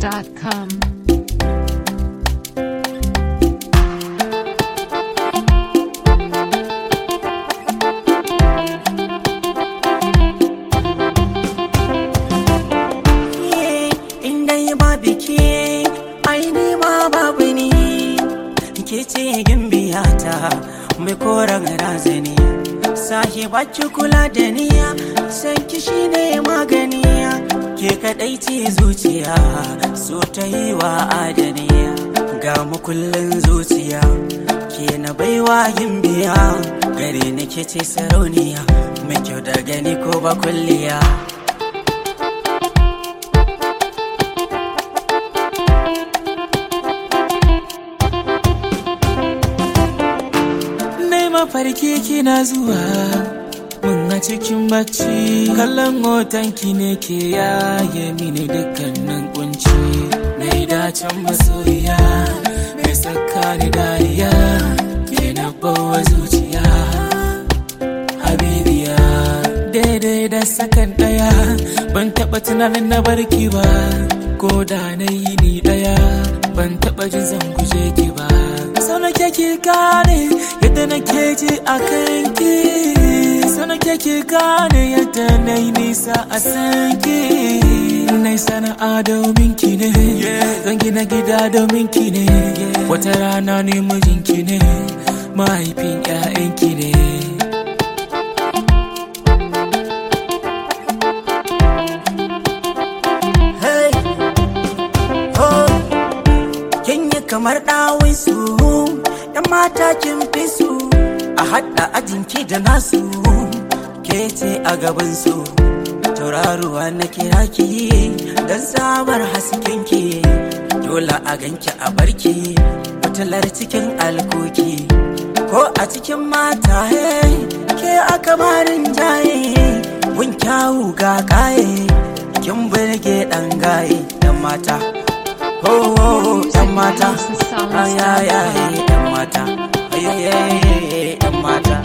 trendybeats.com. inda yi ba biki aini ma babu ni ke ce gimbiyata mai koren razani sahiba ki kula da niya san ki shine magani ke kadai ce zuciya so ta yi wa adaniya ga makullin zuciya ke na baiwa gimbiya gare ni ke ce sarauniya mai kyau da gani ko ba kulliya Nai mafarki kina zuwa mun a cikin bacci kallon hotonki ne ke yaye mini dukkanin kunci mai dacen masoyiya mai saka ni dariya ke na bawa zuciya habibiya daidai da sakan daya ban taba tunanin na barki ba ko da na yi ni daya ban taba jin zan guje ki ba sau na ki gane yadda na ke ji a kanki sau na ki gane yadda na yi nisa a sanki na yi sana'a domin ki ne zan gina gida domin ki ne wata rana ne mijinki ne mahaifin 'ya'yanki ne Hey, oh, kin yi kamar ɗawin su, ‘yan mata kin fi su, a haɗa ajinki da nasu, ke ce a gaban su. Tauraruwa na kira ki don samar haskenki, dole a ganki a barki, fitilar cikin alkoki. Ko a cikin mata hey, ke aka marin jaye, gun kyawu ga kaye. kin burge dan gaye yan mata ho ho ho yan mata ayayaye yan mata ayayaye yan mata